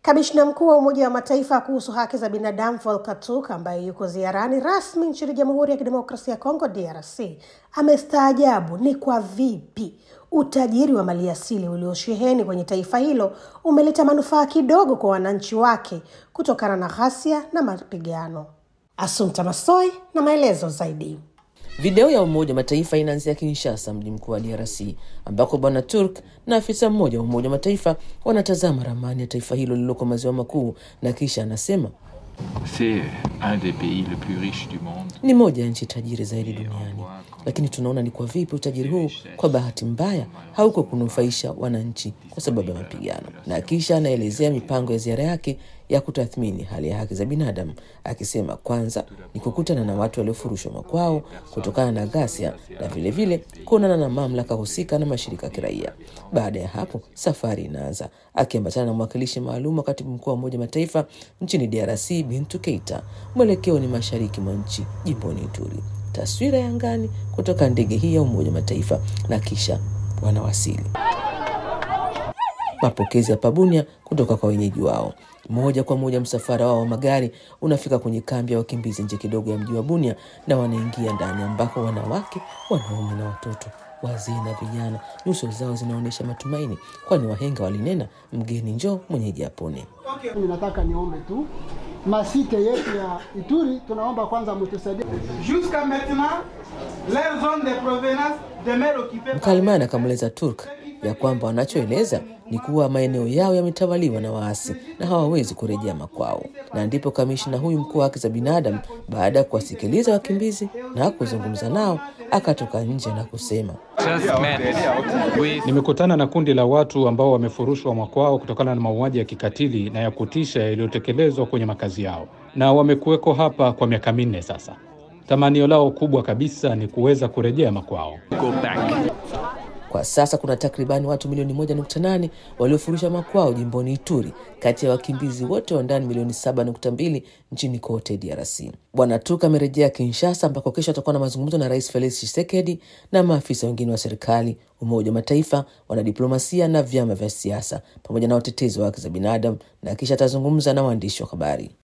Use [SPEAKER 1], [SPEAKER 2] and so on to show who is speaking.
[SPEAKER 1] Kamishna mkuu wa Umoja wa Mataifa kuhusu haki za binadamu Volker Turk ambaye yuko ziarani rasmi nchini Jamhuri ya Kidemokrasia ya Kongo DRC amestaajabu ni kwa vipi utajiri wa maliasili uliosheheni kwenye taifa hilo umeleta manufaa kidogo kwa wananchi wake kutokana na ghasia na mapigano. Asumta Masoi na maelezo zaidi.
[SPEAKER 2] Video ya Umoja wa Mataifa inaanzia Kinshasa, mji mkuu wa DRC, ambako Bwana Turk na afisa mmoja wa Umoja wa Mataifa wanatazama ramani ya taifa hilo lililoko maziwa makuu, na kisha anasema
[SPEAKER 3] C'est un des pays le plus riches du monde.
[SPEAKER 2] ni moja ya nchi tajiri zaidi duniani, lakini tunaona ni kwa vipi utajiri huu kwa bahati mbaya hauko kunufaisha wananchi kwa sababu ya mapigano. Na kisha anaelezea mipango ya ziara yake ya kutathmini hali ya haki za binadamu, akisema kwanza ni kukutana na watu waliofurushwa makwao kutokana na ghasia na vilevile kuonana na mamlaka husika na mashirika ya kiraia. Baada ya hapo, safari inaanza akiambatana na mwakilishi maalum wa katibu mkuu wa Umoja wa Mataifa nchini DRC Bintu Keita. Mwelekeo ni mashariki mwa nchi, jimboni Ituri. Taswira ya angani kutoka ndege hii ya Umoja wa Mataifa, na kisha wanawasili mapokezi ya pabunia kutoka kwa wenyeji wao. Moja kwa moja msafara wao wa magari unafika kwenye kambi ya wakimbizi nje kidogo ya mji wa Bunia, na wanaingia ndani ambako wanawake, wanaume na watoto, wazee na vijana, nyuso zao zinaonyesha matumaini, kwani wahenga walinena, mgeni njoo mwenyeji apone.
[SPEAKER 4] Ninataka niombe tu masite yetu ya Ituri, tunaomba kwanza mtusaidie.
[SPEAKER 5] Jusqu'à maintenant, leur zone de provenance demeure occupée par
[SPEAKER 2] Mkalimani akamweleza Turk ya kwamba wanachoeleza ni kuwa maeneo yao yametawaliwa na waasi na hawawezi kurejea makwao. Na ndipo kamishna huyu mkuu wa haki za binadamu, baada ya kuwasikiliza wakimbizi na kuzungumza nao, akatoka nje na kusema
[SPEAKER 3] Just met with
[SPEAKER 6] Nimekutana na kundi la watu ambao wamefurushwa makwao kutokana na mauaji ya kikatili na ya kutisha yaliyotekelezwa kwenye makazi yao, na wamekuweko hapa kwa miaka minne sasa. Tamanio lao kubwa kabisa ni kuweza kurejea makwao.
[SPEAKER 3] go back.
[SPEAKER 2] Kwa sasa kuna takribani watu milioni moja nukta nane waliofurusha makwao jimboni Ituri kati ya wakimbizi wote wa ndani milioni saba nukta mbili nchini kote DRC. Bwana Turk amerejea Kinshasa ambako kesho atakuwa na mazungumzo na Rais Felix Tshisekedi na maafisa wengine wa serikali, Umoja wa Mataifa, wanadiplomasia na vyama vya siasa pamoja na watetezi wa haki za binadamu, na kisha atazungumza na waandishi wa habari.